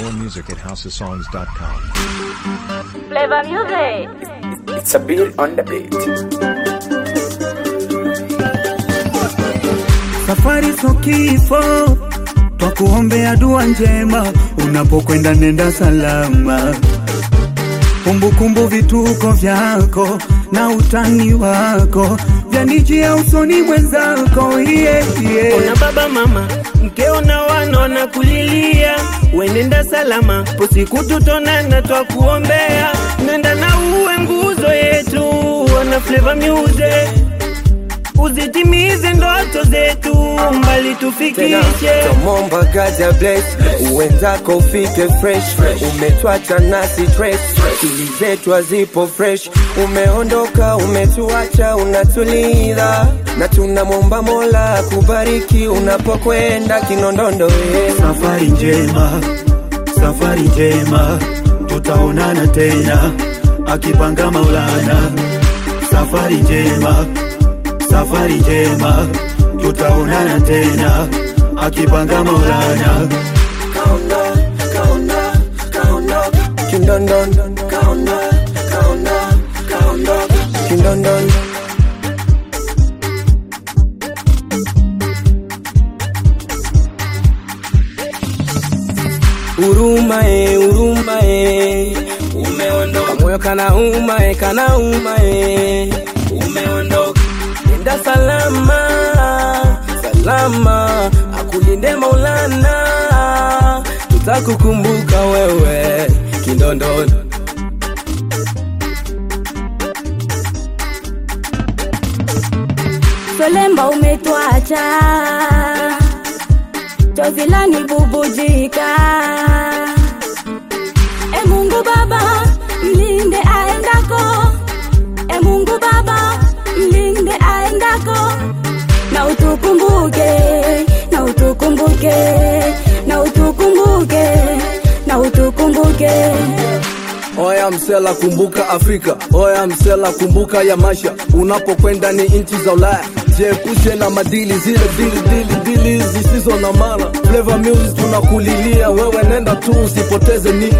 More music at houseofsongs.com. Flavor music. It's a bill on the beat. Safari so kifo, twakuombea dua njema, unapokwenda nenda salama. Kumbukumbu vituko vyako na utani wako vyanijia usoni mwenzako, yeah, yeah. Ona baba mama mkeo na wana na kulilia, wenenda salama, posiku tutonana, twakuombea, nenda na uwe nguzo yetu, wana Flavor Music, uzitimize ndoto zetu, mbali tufikishe. Tomomba gaja bless uwenzako ufike fresh umetwacha nasi stress akili zetu hazipo fresh umeondoka umetuacha unatuliza na tunamwomba mola kubariki unapokwenda kinondondo eh. Safari njema, safari njema, tutaonana tena akipanga Maulana. Safari njema, safari njema, tutaonana tena akipanga Maulana. Kindondon Kindondon Huruma e, huruma e, umeondoka moyo kana uma e, kana uma e, umeondoka nenda salama salama, akulinde Maulana, tutakukumbuka wewe Kindondoni. Solemba umetwacha, chozi lanibubujika. E Mungu Baba, mlinde aendako. E Mungu Baba, mlinde aendako. Na utukumbuke, na utukumbuke, na utukumbuke, na utukumbuke. Oya msela kumbuka Afrika, oya msela kumbuka ya maisha. Unapokwenda ni nchi za Ulaya, jiepushe na madili zile dili dili dili zisizo na maana. Flavor Music tunakulilia wewe, nenda tu usipoteze ni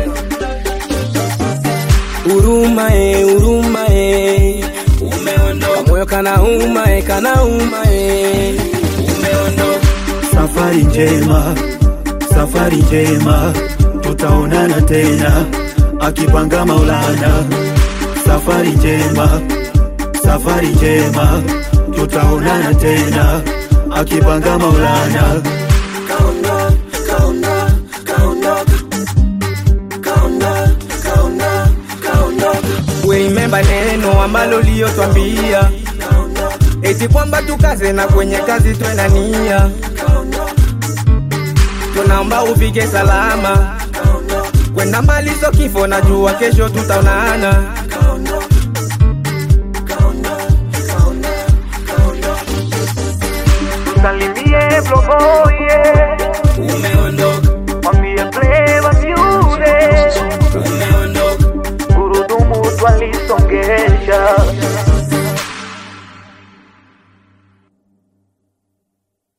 Huruma e, huruma e, umeondoka moyo kana uma e, kana uma e, umeondoka Safari njema, safari njema, tutaonana tena akipanga Maulana. Safari njema, safari njema, tutaonana tena akipanga Maulana. Remember neno ambalo liyotwambia eti kwamba tukaze na kwenye kazi twena nia, tunaomba ufike salama, kwenda mbali so kifo, najua kesho tutaonana. Salimie Floboye, umeondoka